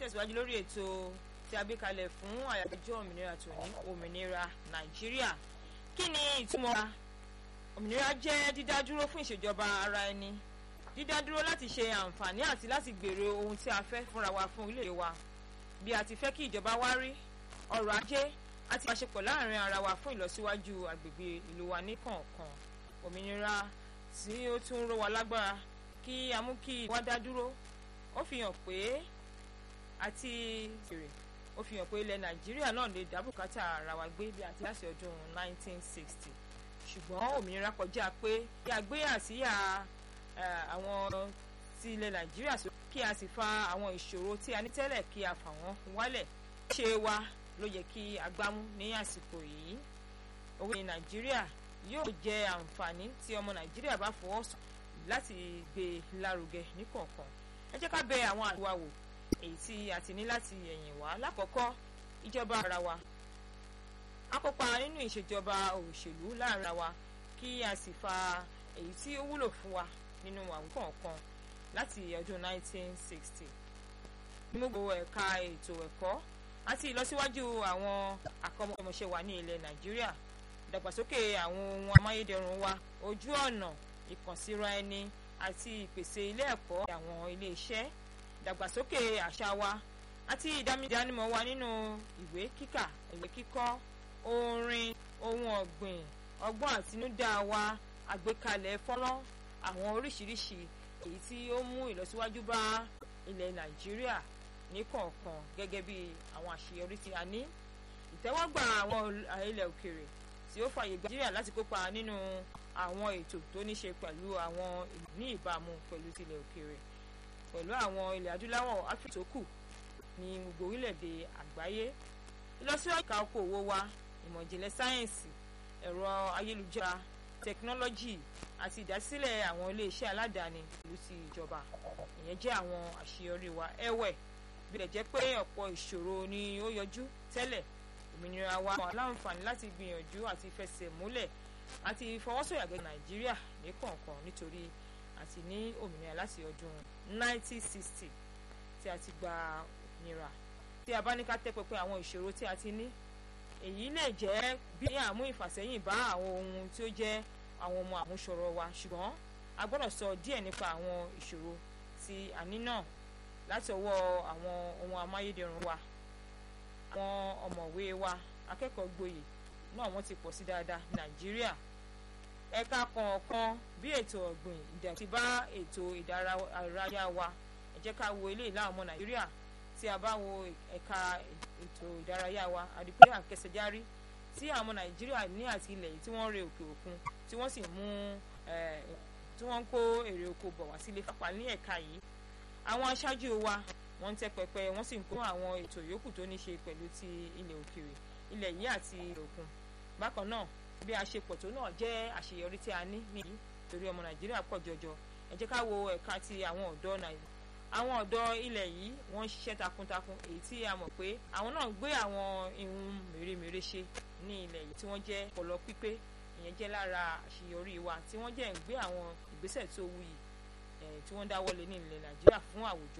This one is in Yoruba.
tẹ̀síwájú lórí ètò tí a gbé kalẹ̀ fún àyájọ́ òmìnira tòní òmìnira nàìjíríà kí ni ìtumọ̀ òmìnira jẹ́ dídádúró fún ìṣèjọba ara ẹni dídádúró láti ṣe àǹfààní àti láti gbèrò ohun tí a fẹ́ fúnra wa fún ilé wa bí a ti fẹ́ kí ìjọba wa rí ọrọ̀ ajé àti ìbáṣepọ̀ láàrin ara wa fún ìlọsíwájú àgbègbè ìlú wa ní kọ̀ọ̀kan òmìnira tí ó tún ró wa lágbára kí a mú kí wá dá dúró ó fi hàn pé àti fèrè ó fi hàn pé ilẹ̀ nàìjíríà náà lè dá bùkátà ara wa gbé bí àti láti ọdún 1960 ṣùgbọ́n òmìnira kọjá pé kí a gbé àsíyà àwọn ti ilẹ̀ nàìjíríà sókè kí a sì fa àwọn ìṣòro tí a ní tẹ́lẹ̀ kí a fà wọ́n wálẹ̀ ṣe wa ló yẹ kí a gbámú ní àsìkò yìí owó ní nàìjíríà yóò jẹ àǹfààní tí ọmọ nàìjíríà bá fọwọ́ sùn láti gbé lárugẹ níkọ̀ọ̀kan ẹ jẹ́ ká bẹ àwọn àdúrà wò èyí tí a ti ní láti ẹ̀yìn wá lákọ̀ọ́kọ́ ìjọba ara wa a kópa nínú ìṣèjọba òṣèlú láàrin wa kí a sì fa èyí tí ó wúlò fún wa nínú àwùkọ̀ọ̀kan láti ọdún 1960 ní gbogbo ẹ̀ka ètò ẹ̀kọ́ àti ìlọsíwájú àwọn akọ́mọṣẹ́ wa ní ilẹ̀ nàìjíríà ìdàgbàsókè àwọn ohun amáyédẹrùn wa ojú ọ̀nà ìkànsíra ẹni àti ìpèsè ilé ẹ̀kọ́ àwọn ilé iṣẹ́ ìdàgbàsókè àṣà wa àti ìdánimọ̀ wa nínú ìwé kíkà ìwé kíkọ́ orin ohun ọ̀gbìn ọgbọ́n àtinúdá wa àgbékalẹ̀ fọ́nrán àwọn oríṣiríṣi èyí tí ó mú ìlọsíwájú bá ilẹ̀ nàìjíríà ní kọ̀ọ̀kan gẹ́gẹ́ bí àwọn àṣeyọrí tí a ní ìtẹ́wọ́gbà àwọn ilẹ̀ òkèrè tí ó fàyè gba nàìjíríà láti kópa nínú àwọn ètò tó ní ṣe pẹ̀lú àwọn ìlú ní ìbámu pẹ̀lú tilẹ̀ òkèrè pẹ̀lú àwọn ilẹ̀ adúláwọ̀ áfíríkà tó kù ní gbogbo orílẹ̀-èdè àgbáyé ìlọsíwájú ìka okòwò wa ìmọ̀ ìjìnlẹ̀ sáyẹ́ǹsì ẹ̀rọ ayélujára tẹkinọ́lọ́jì àti ìdásílẹ̀ àwọn iléeṣẹ́ aládàáni ìlú ti ìjọba ìyẹn jẹ́ àwọn àṣeyọrí wa ẹ̀wẹ̀ bí lè jẹ́ pé ọ̀pọ̀ ìṣòro ni ó yọjú tẹ́lẹ̀ òmìnira wa wà láǹfààní láti gbìyànjú àti fẹsẹ̀ múlẹ̀ àti ìfọwọ́sọ̀yà gẹ́gẹ́ nàìjíríà ní kọ̀ọ̀kan nítorí àti ní òmìnira láti ọdún 1960 tí a ti gba òmìnira tí a bá ní ká tẹ́ pẹpẹ àwọn ìṣòro tí a ti ní èyí lè jẹ́ bí àmú ìfàsẹ́yìn bá àwọn ohun tí ó jẹ́ àwọn ọmọ àmúṣọrọ̀ wa ṣùgbọ́n a gbọ́dọ̀ sọ díẹ̀ nípa àwọn ìṣòro tí a ní náà láti ọwọ́ àwọn ohun amáyédẹrùn wa àwọn ọ̀mọ̀wé wa akẹ́kọ̀ọ́ gboyè náà wọ́n ti pọ̀ sí dáadáa ní nàìjíríà ẹ̀ka kọ̀ọ̀kan bí ètò ọ̀gbìn ìdàtí bá ètò ìdárayá wa ẹ jẹ́ ká wo ilé ìlà ọmọ nàìjíríà tí a bá wo ẹ̀ka ètò ìdárayá wa àdìpé àkẹsẹ̀járí tí àwọn ọmọ nàìjíríà ní àti ilẹ̀ yìí tí wọ́n ń re òkè òkun tí wọ́n sì mú tí wọ́n ń kó èrè oko bọ̀ wá sílé pápá ní ẹ̀ka yìí àwọn aṣáájú wa wọ́n ń tẹ́ pẹpẹ wọ́n sì ń kó àwọn ètò yòókù tó ní ṣe pẹ̀lú ti ilẹ̀ òkèèrè ilẹ̀ yìí àti ilẹ̀ òkun bákan náà bí a ṣe pọ̀ tó náà jẹ́ àṣeyọrí tí a ní nìyí torí ọmọ nàìjíríà pọ̀ jọjọ ẹ jẹ́ ká wo ẹ̀ka ti àwọn ọ̀dọ́ nàìjíríà àwọn ọ̀dọ́ ilẹ̀ yìí wọ́n ń ṣiṣẹ́ takuntakun èyí tí a mọ̀ pé àwọn náà gbé àwọn ihun mèremère ṣe ní ilẹ̀ yìí tí wọ́n jẹ́ ọpọlọ pípé ìyẹn jẹ́ lára àṣeyọrí wa tí wọ́n jẹ́ ń gbé àwọn ìgbésẹ̀ tó wuyì tí wọ́n dáwọ́lé ní ilẹ̀ nàìjíríà fún àwùjọ